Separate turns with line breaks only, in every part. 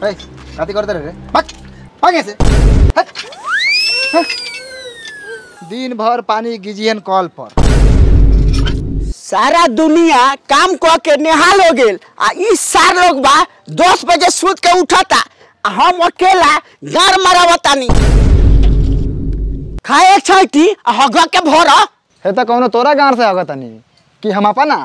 ए काती करते रहे रे भाग भाग ऐसे हट, हट। दिन भर पानी गिजियन कॉल पर
सारा दुनिया काम क के निहाल हो गेल आ ई सार लोग बा दस बजे सूत के उठता आ हम अकेला गार मारावतानी खाए छैटी आ हग के भर
हे तो कौनो तोरा गांव से आगत तनी कि हम अपना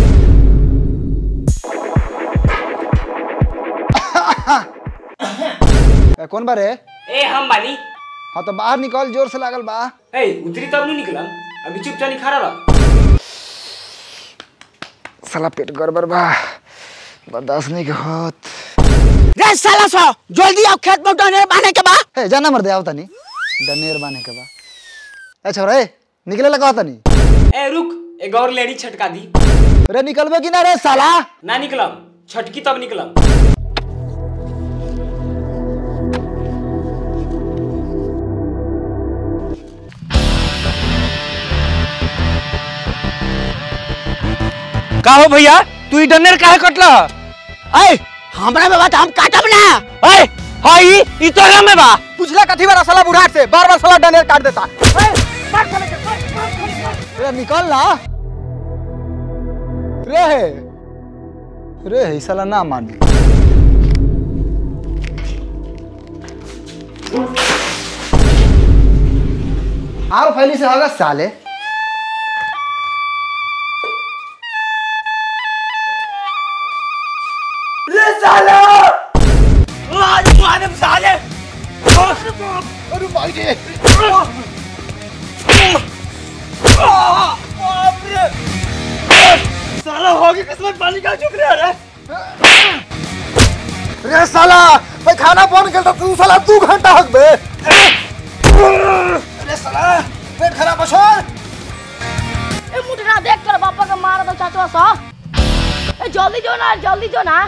ए, कौन बारे
ए हम बानी
हाँ तो बाहर निकल जोर से लागल बा
ए उतरी तब नहीं निकलम अभी चुपचाप खड़ा रह
साला पेट गड़बड़ बा बर्दाश्त नहीं के होत
रे साला सो जल्दी आओ खेत में डने बाने के बा
हे जाना मर दे आओ तनी दनेर बाने के बा ए छोरा ए निकले लगा तनी
ए रुक एक और लेडी छटका दी
रे निकलबे कि ना रे साला
ना निकलम छटकी तब निकलम
का हो भैया तू ई डनेर काहे कटला
ए हमरा में बात हम काटब ना
ए हाई ई तोरा में बा
पुछला कथी वाला साला बुढ़ाट से बार बार साला डनेर काट देता रे निकल ना रे रे ई साला ना मानी आरो फैली से होगा साले रे साला मैं खाना बन गया तू साला दू घंटा हक बे रे साला पेट खराब छोड़
ए मुटना देख कर पापा के मार दो चाचवा सा ए जल्दी जो ना जल्दी जो ना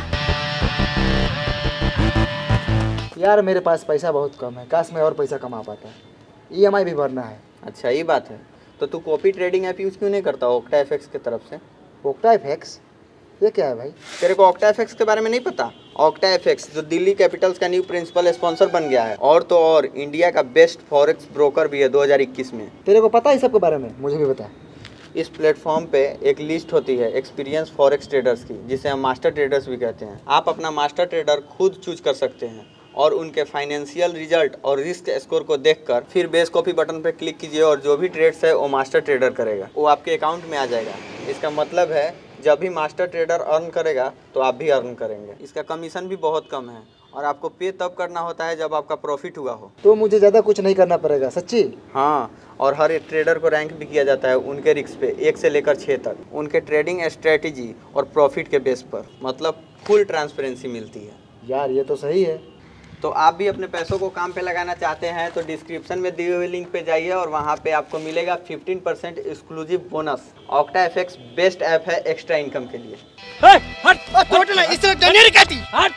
यार मेरे पास पैसा बहुत कम है काश मैं और पैसा कमा पाता ईएमआई भी भरना है
अच्छा ये बात है तो तू कॉपी ट्रेडिंग ऐप यूज़ क्यों नहीं करता ओक्टा एफएक्स की तरफ से
ओक्टा एफएक्स ये क्या है भाई
तेरे को ऑक्टा एफएक्स के बारे में नहीं पता ऑक्टा एफएक्स जो दिल्ली कैपिटल्स का न्यू प्रिंसिपल स्पॉन्सर बन गया है और तो और इंडिया का बेस्ट फॉरेक्स ब्रोकर भी है 2021 में
तेरे को पता है इस सब के बारे में मुझे भी बता
इस प्लेटफॉर्म पे एक लिस्ट होती है एक्सपीरियंस फॉरेक्स ट्रेडर्स की जिसे हम मास्टर ट्रेडर्स भी कहते हैं आप अपना मास्टर ट्रेडर खुद चूज कर सकते हैं और उनके फाइनेंशियल रिजल्ट और रिस्क स्कोर को देखकर फिर बेस कॉपी बटन पर क्लिक कीजिए और जो भी ट्रेड्स है वो मास्टर ट्रेडर करेगा वो आपके अकाउंट में आ जाएगा इसका मतलब है जब भी मास्टर ट्रेडर अर्न करेगा तो आप भी अर्न करेंगे इसका कमीशन भी बहुत कम है और आपको पे तब करना होता है जब आपका प्रॉफिट हुआ हो
तो मुझे ज़्यादा कुछ नहीं करना पड़ेगा सच्ची
हाँ और हर एक ट्रेडर को रैंक भी किया जाता है उनके रिस्क पे एक से लेकर छः तक उनके ट्रेडिंग स्ट्रेटेजी और प्रॉफिट के बेस पर मतलब फुल ट्रांसपेरेंसी मिलती है
यार ये तो सही है
तो आप भी अपने पैसों को काम पे लगाना चाहते हैं तो डिस्क्रिप्शन में दिए हुए लिंक पे जाइए और वहाँ पे आपको मिलेगा 15% percent exclusive bonus Octa FX best app है एक्स्ट्रा इनकम के लिए
ए हट होटल इससे डनेर काटी हट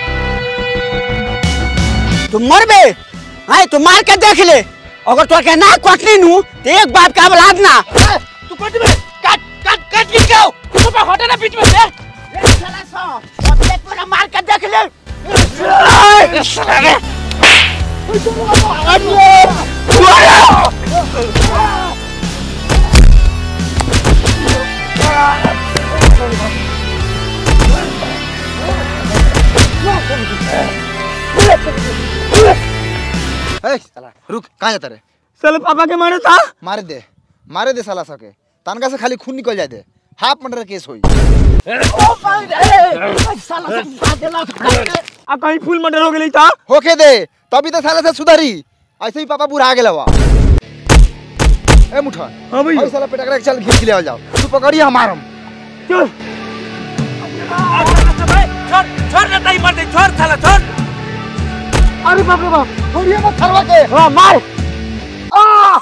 तू मरबे हाय तू मार के देख ले अगर तो के ना कटनी नु तो एक बाप का औलाद ना
तू कट में काट काट काट के जाओ तू पे हटे ना बीच में से
रे साला सो अब एक बार मार के देख ले
ए, साला रुक कहाँ जाता रे
साले पापा के मारे था
मारे दे मारे दे साला सके तनका से खाली खून निकल जाए दे हाफ मर्डर केस होई
आ कहीं फुल मर्डर हो गेली था
होके दे तभी तो साला से सुधरी ऐसे ही पापा बुरा गेला हुआ ए मुठा
हाँ भैया।
भाई साला पेटकरा के चल खींच के ले जाओ तू पकड़िए हमारम
चल छोड़ छोड़ ना ताई मार दे छोड़ साला छोड़
अरे बाप रे बाप छोड़िए मत थरवा के
हां मार
आ!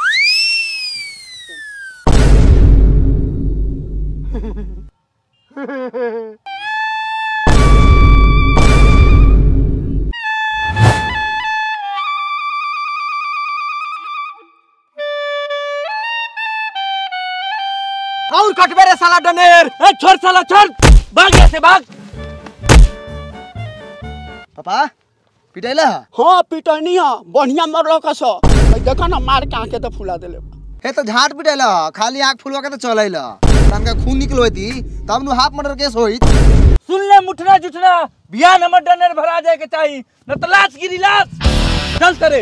और कटबे रे साला डनेर ए छोड़ साला छोड़ भाग यहाँ से भाग
पापा पिटाइला
हाँ पिटनी है बढ़िया मरल कस देखो ना मार के आंखें तो फुला देले बा।
हे तो झाट पिटाइला खाली आँख फुलवा के तो चलैला तनका खून निकलो थी तब नु हाफ मर्डर केस होई
सुन ले मुठना जुठना बियान हमर डनर भरा जाए के चाही न तो लाश गिरी लाश चल करे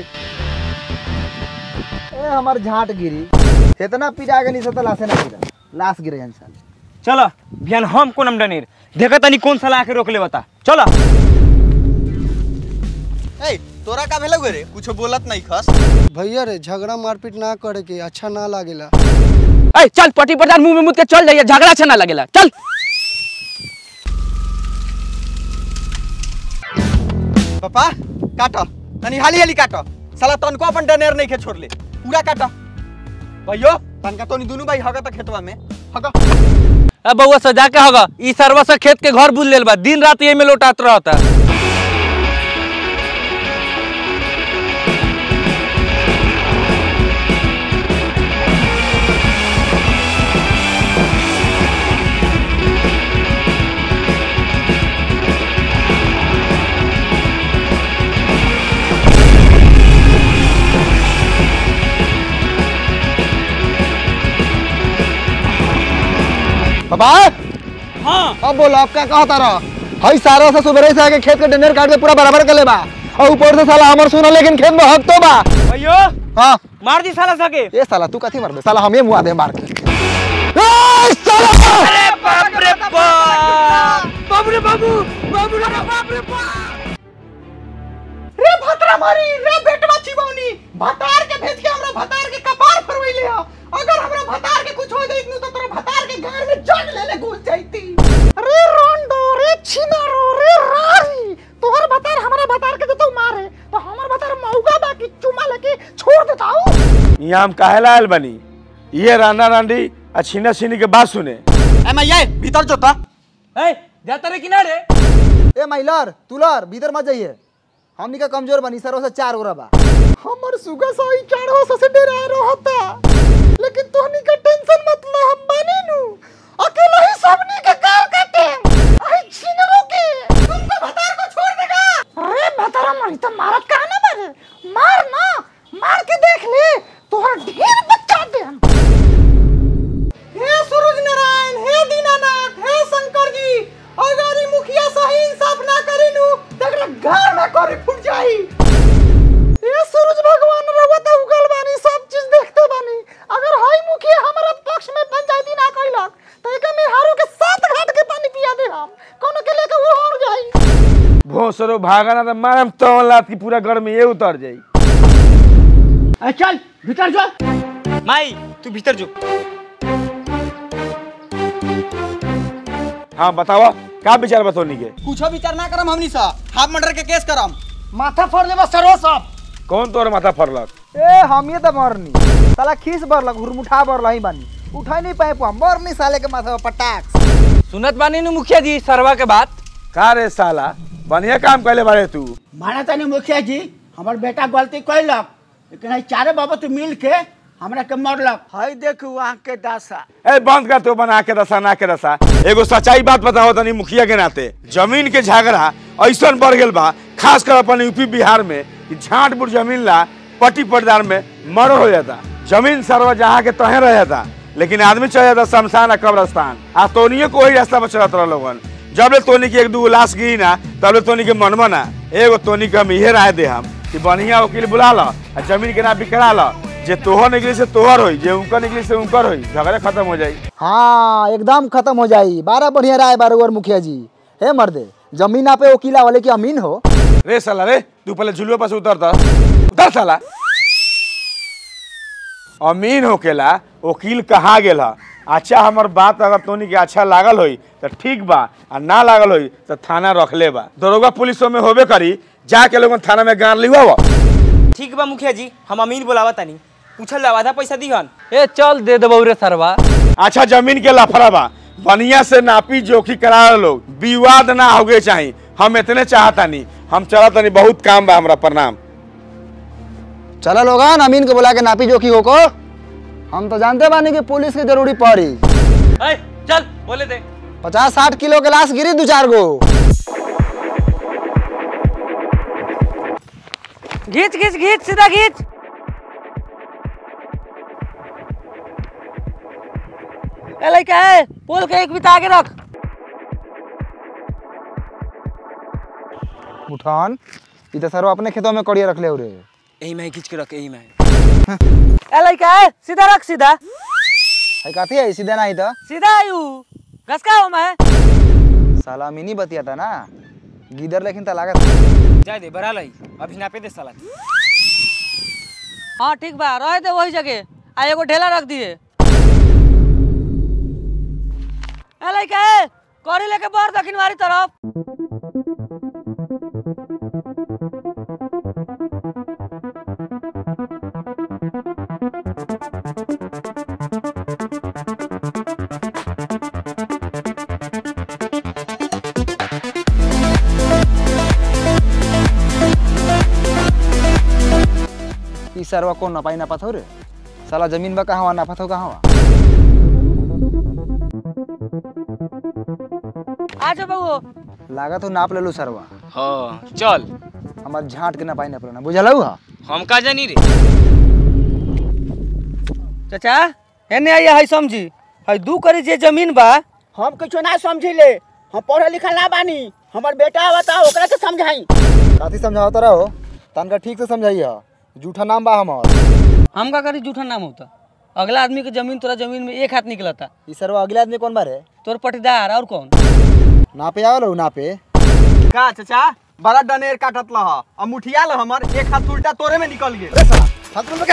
ए हमार झाट गिरी इतना पिटा के नहीं सता लाशे ना गिरा लाश गिरे इंसान
चलो बिहान हम कोनम डनेर देखा तनी कौन साला आके रोक ले बता चलो
ए तोरा का भेलौ रे कुछ बोलत नहीं खस
भैया रे झगड़ा मारपीट ना करे के अच्छा ना लागेला
ए चल पटी प्रधान मुंह में मुद के चल जाइए झगड़ा अच्छा ना लगेला चल
पापा काट तनी हाली हाली काट साला तनको अपन डनेर नहीं के छोड़ ले पूरा काट भैयो तनका तोनी दोनों भाई हगा त खेतवा में हगा
अब बउआ सजा के होगा ई सरवा से खेत के घर बुल लेल बा दिन रात ये में लौटात रहता
पापा हाँ अब बोलो आप क्या कहता रहा हई सारा से सुबह से आके खेत के डंडर काट के पूरा बराबर कर ले बा और ऊपर से साला हमर सुना लेकिन खेत में हक तो बा
भैयो
हाँ
मार दी साला सके
ये साला तू कथी मार दे साला हमें मुआ दे मार के ए, साला!
बाप रे बाप बाबू रे बाबू बाबू रे बाप रे बाप
रे भतरा मारी रे बेटवा चिबौनी भतार के भेज के हमरा भतार के कपार फरवैले ह अगर हमरा भतार के कुछ हो जाइत नु तो तोरा भतार के गार में जग ले ले घुस जाईती रे रोंडो रे छिनारो रे रारी तोहर भतार हमरा भतार के तो मारे तो हमर भतार मौका बाकी चुमा लेके छोड़ देताऊ
यहाँ हम काहेला आयल बनी ये राना रांडी आ छीना छीनी के बात सुने
ए मैया भीतर जोता
ए जाता रे किनारे
ए माइलर तुलर भीतर मत जाइए हमनी का कमजोर बनी सरो से चार ओरा बा हमर सुगा सही चारो से डरा रहता लेकिन तोहनी का टेंशन मत लो हम बनी नु अकेला ही सबनी के कार काटे आई छिनरो के तुमको भतार को छोड़ देगा अरे भतारा मरी तो मारत का ना मारे मार ना मार के देख ले तोहर ढेर बच्चा दे हम हे सूरज नारायण हे दीनानाथ हे शंकर जी अगर ई मुखिया सही इंसाफ ना करी नु तगड़ा घर में करी फुट जाई ये सूरज भगवान रहुआ तो उगल बानी सब चीज देखते बानी अगर हाई मुखिया हमारा पक्ष में पंचायती ना कइलक तो एक में हारू के सात घाट के पानी पिया दे हम कोनो के लेके वो और जाई
भोसरो भागा ना तो मारम तो लात की पूरा घर में ये उतर जाई
ए, चल भीतर चल
माई तू भीतर जो
हाँ बतावा का विचार बतौनी के
कुछो विचार ना करम हमनी सा हाफ मर्डर के केस करम
माथा फोड़ लेबा सरो सब
कौन तोर माथा फरलक
ए हम ये तो मरनी साला खीस बरलक हुरमुठा बरला ही बानी उठाई नहीं पाए पुआ मरनी साले के माथा पर पटाक
सुनत बानी नु मुखिया जी सरवा के बात
का रे साला बढ़िया काम कैले बारे तू
माना तनी मुखिया जी हमार बेटा गलती कैलक लेकिन हई चारे बाबत मिल के हमरा के मरलक हई देखू आँख के दासा
ए बंद कर तो बना के दसा ना के दसा एगो सच्चाई बात बताओ तनी मुखिया के नाते जमीन के झगड़ा ऐसा बढ़ गेल बा खास कर अपन यूपी बिहार में कि झाट बुट जमीन ला पट्टी पटदार में मर्डर हो जाता जमीन सरवा जहाँ के तहे रह जाता लेकिन आदमी चल जाता शमशान आ कब्रस्तान आ तोनियो को वही रास्ता पर चलत रह लोगन जब ले तोनी के एक दू लाश गिरी ना तब ले तोनी के मनवा ना एगो तोनी के हम इहे राय दे हम कि बढ़िया वकील बुला लो आ जमीन के ना बिकरा लो जे तोहर निकली से तोहर होई जे उनकर निकली से उनकर होई झगड़ा खत्म हो जाई
हाँ एकदम खत्म हो जाई बारह बढ़िया राय बारह और मुखिया जी हे मर्दे जमीन आप वकीला वाले की अमीन हो
रे साला रे तू पहले झुलुआ पर से उतर ता उतर साला अमीन होकेला वकील कहा गेल ह अच्छा हमर बात अगर तोनी के अच्छा लागल होई तो ठीक बा आ ना लागल होई तो थाना रखले बा दरोगा पुलिसों में होबे करी जाके लोगन थाना में गाड़ लिवा
ठीक बा मुखिया जी हम अमीन बोलावा तनी पूछल ला आधा पैसा दिहन
ए चल दे देबौ रे सरवा
अच्छा जमीन के लफड़ा बा बढ़िया से नापी जोखी करा लोग विवाद ना होगे चाहिए हम इतने चाहता नहीं हम चला तनी बहुत काम बा हमरा प्रणाम
चलो लोगन अमीन को बुला के नापी जोखी हो को हम तो जानते बानी कि पुलिस की जरूरी पड़ी
ए चल बोले दे
पचास साठ किलो के लाश गिरी दो चार गो
घींच घींच घींच सीधा घींच ए लड़का है पोल के एक बिता आगे रख
उठान ई तो सर अपने खेतों में कड़िया रख ले रे
यही में खींच के रख यही में
ए लड़का है सीधा रख सीधा
है काफी है सीधा नहीं तो
सीधा आयु घसका हो मैं
साला मिनी बतिया था ना गिदर लेकिन तो लागत
जाए दे बरा लाई अभी नापे दे साला
हाँ ठीक बा रहे दे वही जगह आ एगो ढेला रख दिए ए लड़का है कौड़ी लेके बढ़ दक्षिण वाली तरफ
ई सरवा कौन नपाई नपात हो रे साला जमीन बा कहाँ नापत हो कहाँ
आ जाओ बबू
लागत हो नाप ले लो सरवा
हाँ चल
हमार झाट के नपाई नपल ना बुझल हा
हम का जानी रे
चाचा एने आइए है समझी है दू करी जे जमीन बा
हम कुछ ना समझिले हम पढ़े लिखल ना बानी हमर बेटा बताओ ओकरा के समझाई
काथी समझावत रहो तनका ठीक से समझाइए जूठा नाम बा हमार
हम का करी जूठा नाम होता अगला आदमी के जमीन तोरा जमीन में एक हाथ निकलता
ई सरवा अगले आदमी कौन बारे
तोर पटीदार और कौन
नापे आवल हो नापे
का चाचा बड़ा डनेर काटत लह अब मुठिया ल हमर एक हाथ उल्टा तोरे में निकल गेल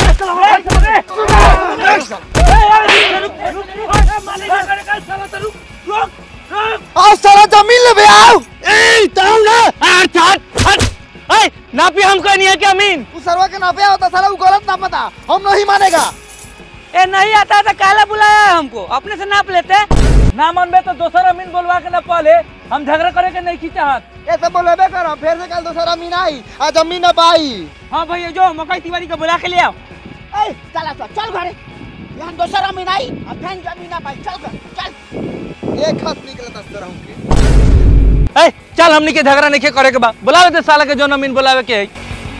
आओ साला जमीन ले बे आओ ए ताऊ ना
हट हट हट ए नापी हम कहनी है क्या मीन
तू सरवा के नापे आवता साला वो गलत ना पता हम नहीं मानेगा
ए नहीं आता तो काला बुलाया है हमको अपने से नाप लेते ना मन में तो दोसर अमीन बोलवा के ना पहले हम झगड़ा करे के नहीं की चाहत
ऐसे बोलेबे करो फिर से कल दूसरा मीन आई आ जमीन ना पाई
हाँ भैया जो मकई तिवारी को बुला के ले आओ
ए चला चल चल घरे यहाँ दोसर अमीन आई अब फैन जमीन ना पाई चल घर चल
एक हाथ निकलता तरह के
ए चल हमनी के झगड़ा नहीं करे के बा बुलावे दे साला के जो अमीन बुलावे के है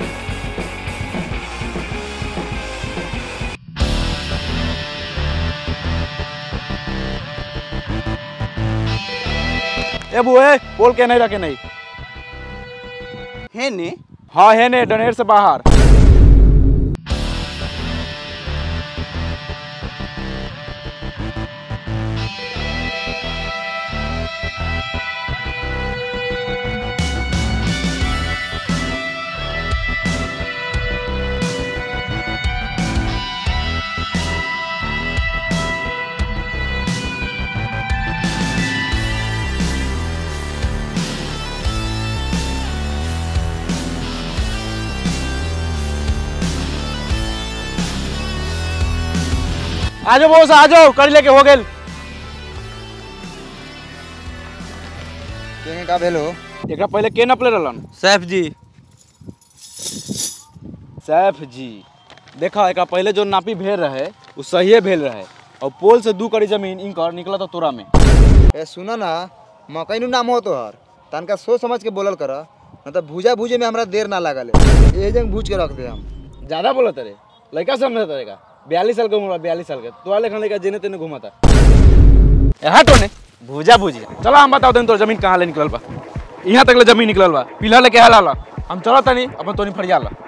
ए बुए बोल के नहीं रखे नहीं
है ने
हाँ है ने डनेर से बाहर आ जाओ बहुत आ जाओ कर लेके हो गेल
केने का भेलो
एकरा पहले के नपले रहलन
सैफ जी
सैफ जी देखा एकरा पहले जो नापी भेल रहे वो सही भेल रहे और पोल से दू कड़ी जमीन इनकर निकला था तोरा में
ए सुनो ना मकई नु नाम हो तो हर तनका सोच समझ के बोलल कर न तो भूजा भूजे में हमरा देर ना लागल ए जंग भूज के रख दे हम
ज्यादा बोला तेरे लड़का समझ तेरे बयालीस साल का उम्र बयालीस साल का तो वाले खाने का जेने तेने घुमा था हटो ने भूजा भूजी चलो हम बताओ तनी तोर जमीन कहाँ ले निकलल बा यहाँ तक ले जमीन निकलल बा पिलर लेके हला ला हम चलो तनी अपन तोनी फरिया ला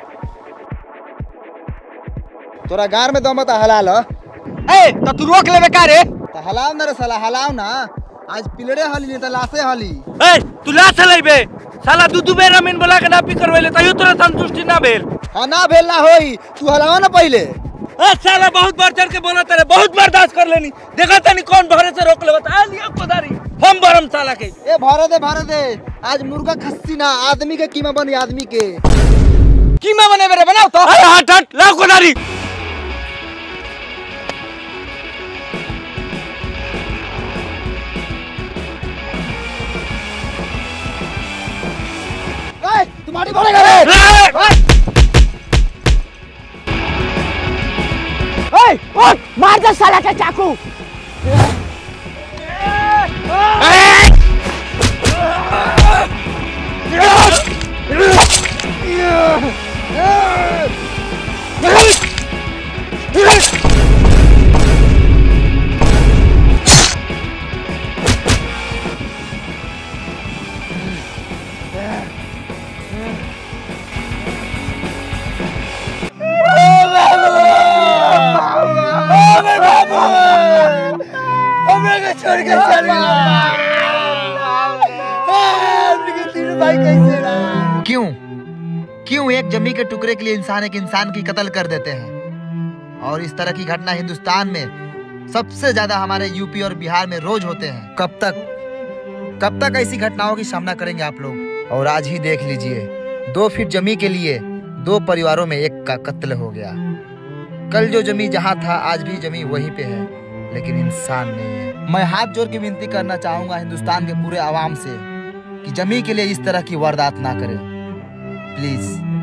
तोरा गार में दम त हलाल
ए तो तू रोक लेबे का रे
त हलाव ना रे साला हलाव ना आज पिलड़े हली नहीं त लाशे हली
ए तू ला चलेबे साला दू दू बेर अमीन बुला के नापी करवेले तइयो तोरा संतुष्टि ना भेल
हाँ ना भेल ना होई तू हलावा ना पहले
ए साला बहुत बढ़ चढ़ के बोला तेरे बहुत बर्दाश्त कर लेनी देखा तनी कौन भरे से रोक लेबा आ लिया कोदारी हम बरम साला के
ए भरे दे भरे दे आज मुर्गा खस्सी ना आदमी के कीमा बनी आदमी के
कीमा बने मेरे बनाओ तो अरे हट हट ला कोदारी
ए तुम्हारी भरेगा रे
ए उठ मार दे साला के चाकू
छोड़ के चल गया
क्यों क्यों एक जमी के टुकड़े के लिए इंसान एक इंसान की कत्ल कर देते हैं और इस तरह की घटना हिंदुस्तान में सबसे ज्यादा हमारे यूपी और बिहार में रोज होते हैं कब तक कब तक ऐसी घटनाओं की सामना करेंगे आप लोग और आज ही देख लीजिए दो फीट जमी के लिए दो परिवारों में एक का कत्ल हो गया कल जो जमी जहाँ था आज भी जमी वहीं पे है लेकिन इंसान नहीं है मैं हाथ जोड़ के विनती करना चाहूंगा हिंदुस्तान के पूरे आवाम से कि जमी के लिए इस तरह की वारदात ना करें प्लीज